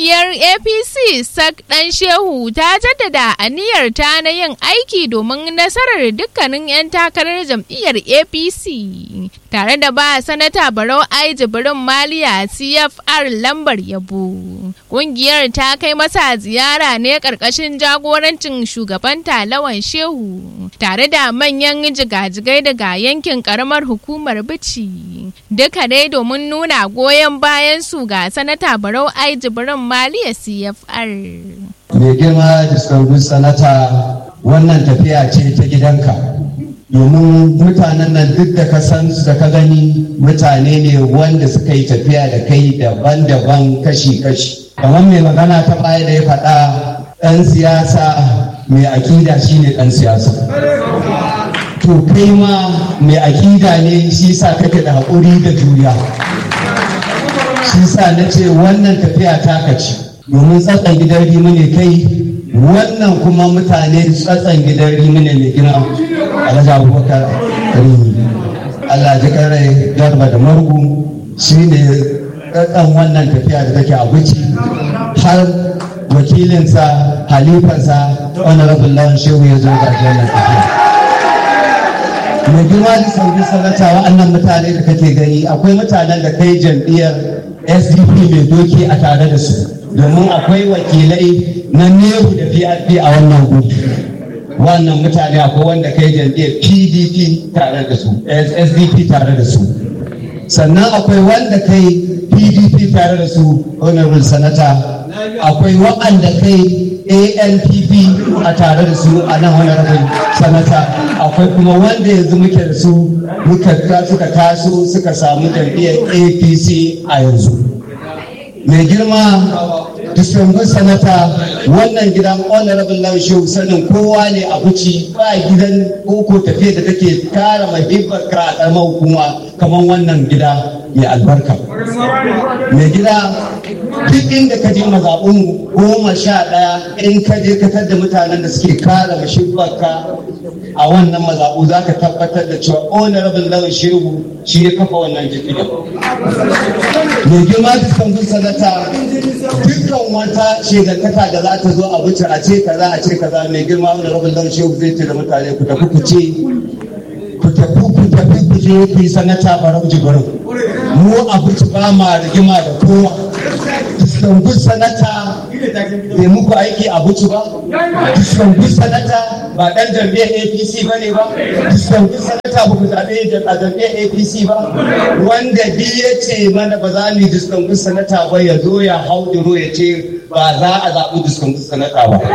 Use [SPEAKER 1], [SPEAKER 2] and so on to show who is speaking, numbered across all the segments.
[SPEAKER 1] Jam'iyyar APC sak ɗan Shehu ta jaddada aniyar ta na yin aiki domin nasarar dukkanin 'yan takarar jam'iyyar APC tare da ba sanata Barau Ai Jibrin Maliya CFR lambar yabo. Ƙungiyar ta kai masa ziyara ne ƙarƙashin jagorancin shugaban talawan Shehu tare da manyan jigajigai daga yankin ƙaramar hukumar Bici. Duka dai domin nuna goyon bayan su ga sanata Barau Ai Jibrin Maliya CFR.
[SPEAKER 2] Mai girma distinguished sanata wannan tafiya ce ta gidanka. Domin mutanen nan duk da ka san su da ka gani mutane ne wanda suka yi tafiya da kai daban-daban kashi-kashi. Kamar mai magana ta baya da ya faɗa ɗan siyasa mai akida shine ɗan siyasa. To kai ma mai akida ne shi sa kake da haƙuri da juriya. Shi sa na ce wannan tafiya ta kaci. domin tsatsan gidan rimu ne kai wannan kuma mutane tsatsan gidan rimu ne mai gina alhaji abubakar rimi allah ji kare garba da margu shi ne tsatsan wannan tafiya da take abuci har wakilinsa halifansa honorable lawan shehu ya zo ga wannan tafiya mai girma da sauri sanata wa'annan mutane da kake gani akwai mutanen da kai jam'iyyar sdp mai doki a tare da su domin akwai wakilai na nehu da PRP a wannan gudu wannan mutane akwai wanda kai jam'iyyar pdp tare da su sdp tare da su sannan akwai wanda kai pdp tare da su honorable sanata akwai waɗanda kai anpp a tare da su a nan honorable sanata akwai kuma wanda yanzu muke da su suka taso suka samu jam'iyyar apc a yanzu mai girma distinguished sanata wannan gidan honorable lawan shehu sanin kowa ne a buci ba gidan koko tafiya da take kara mahibbar ka a karamar hukuma kamar wannan gida mai albarka mai gida duk inda ka je mazaɓun goma sha ɗaya in ka je ka da mutanen da suke kara mahibbar ka a wannan mazaɓu za ka tabbatar da cewa honorable lawan shehu shi ya kafa wannan jirgin mai girma distinguished sanata dukkan wata shegantaka da za ta zo a wuce a ce kaza a ce kaza mai girma wani rabin dan shehu zai ce da mutane ku tafi ku ce ku tafi ku tafi ku je ku yi sanata barau jibirin mu a buci ba ma rigima da kowa distinguished sanata bai muku aiki a buci ba distinguished sanata ba dan jam'iyyar apc ba ne ba distinguished sanata ba ku zaɓe a jam'iyyar apc ba wanda bi ya ce mana ba za mu yi distinguished sanata ba ya zo ya hau duro ya ce ba za a zaɓi distinguished sanata ba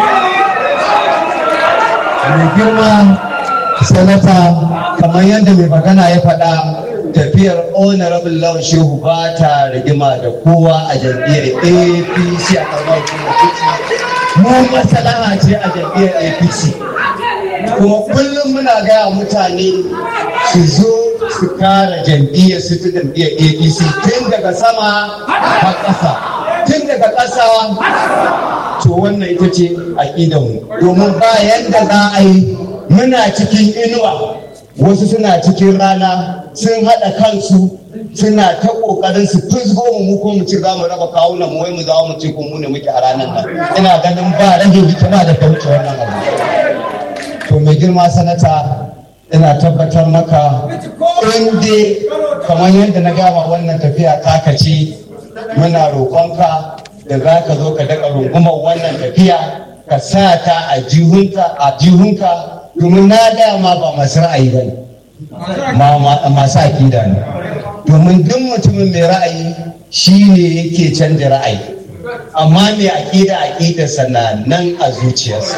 [SPEAKER 2] mai girma sanata kamar yadda mai magana ya faɗa tafiyar honorable lawan shehu ba ta rigima da kowa a jam'iyyar apc a karbar mu masalaha ce a jam'iyyar apc kuma kullum muna gaya mutane su zo su kara jam'iyyar su ta jam'iyyar apc tun daga sama har ƙasa tun daga ƙasa to wannan ita ce aƙidanmu domin ba yadda za a yi muna cikin inuwa wasu suna cikin rana sun haɗa kansu suna ta ƙoƙarin su fusgo mu mu ko mu ci za mu raba kawunan mu wai mu za mu ci ko mu ne muke a ranar nan ina ganin ba rage hikima da kauce wannan abu to mai girma sanata ina tabbatar maka in dai kamar yadda na gama wannan tafiya taka ce muna roƙonka da za ka zo ka daga rungumar wannan tafiya ka sa ta a jihunka domin na dama ba masu ra'ayi ba ne masu akida ne domin duk mutumin mai ra'ayi shi ne yake canja ra'ayi amma mai akida akidarsa na nan a zuciyarsa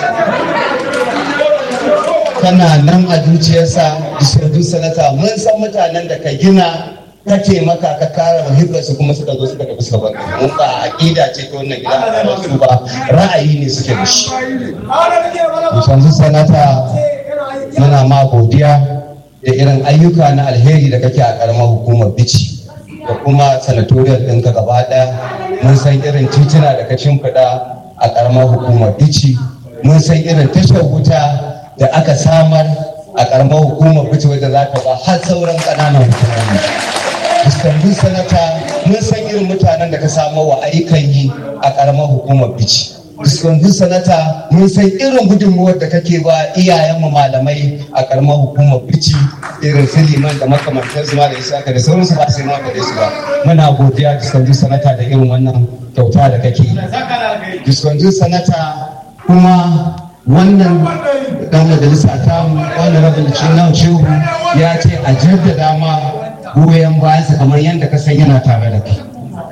[SPEAKER 2] tana nan a zuciyarsa disardu sanata mun san mutanen da ka gina ka taimaka ka kare muhibbarsu kuma suka zo suka tafi suka bar mun ba aqida ce ta wannan gida a su ba ra'ayi ne suke da shi yanzu sanata muna ma godiya da irin ayyuka na alheri da kake a karamar hukumar bici da kuma sanatoriyar ɗinka gaba ɗaya mun san irin tituna da ka shimfiɗa a karamar hukumar bici mun san irin tashar wuta da aka samar a karamar hukumar bici wadda za ta ba har sauran ƙananan hukumomi. Istanbul sanata mun san irin mutanen da ka samu wa ayyukan yi a ƙaramar hukumar bici yanzu sanata mun san irin gudunmuwar da kake ba iyayenmu malamai a ƙaramar hukumar bici irin su liman da makamantar su ma da isa da sauransu ba sai ma faɗe su ba muna godiya diskanzu sanata da irin wannan kyauta da kake diskanzu sanata kuma wannan dan majalisa ta mu wani rabin cinan shehu ya ce a jaddada ma goyon bayansa kamar yadda ka san yana tare da kai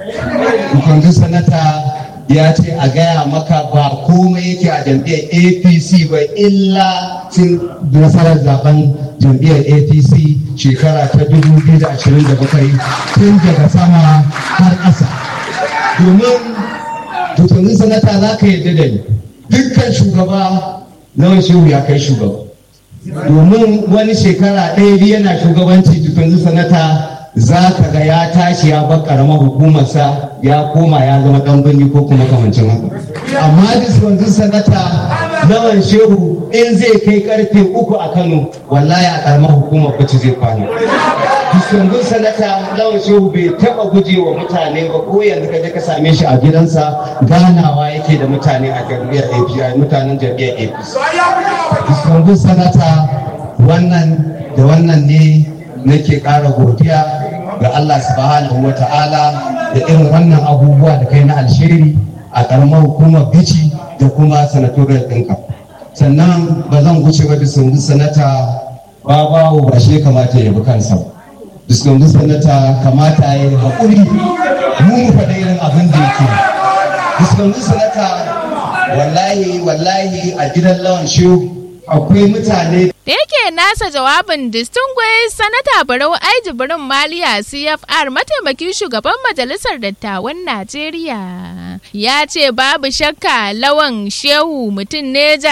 [SPEAKER 2] yanzu sanata ya ce a gaya maka ba komai yake a jam'iyyar apc ba illa cin nasarar zaben jam'iyyar apc shekara ta 2027 tun daga sama har ƙasa domin tutunin sanata za ka yarda da ni dukkan shugaba nawa shehu ya kai shugaba domin wani shekara ɗaya biyu yana shugabanci tutunin sanata za ka ga ya tashi ya bar karamar hukumarsa ya koma ya zama dan birni ko kuma kamancin haka amma wanzu sanata lawan shehu in zai kai karfe uku a kano wallahi a karamar hukumar bacci zai kwana wanzu sanata lawan shehu bai taba guje wa mutane ba ko yanzu ka je ka same shi a gidansa ganawa yake da mutane a jam'iyyar API mutanen jam'iyyar APC wanzu sanata wannan da wannan ne nake ƙara godiya ga Allah subhanahu wa ta'ala da irin wannan abubuwa da kai na alsheri a ƙaramar hukumar bici da kuma sanatoriyar ɗinka sannan ba zan guce ba da sanata babawo ba shi kamata ya bi kansa diskungu sanata kamata ya yi haƙuri mu mu faɗa irin abin da yake diskungu sanata wallahi wallahi a gidan lawan shehu akwai mutane
[SPEAKER 1] da yake nasa jawabin distinguished sanata barau aiji birin maliya cfr mataimakin shugaban majalisar dattawan najeriya ya ce babu shakka lawan shehu mutum ne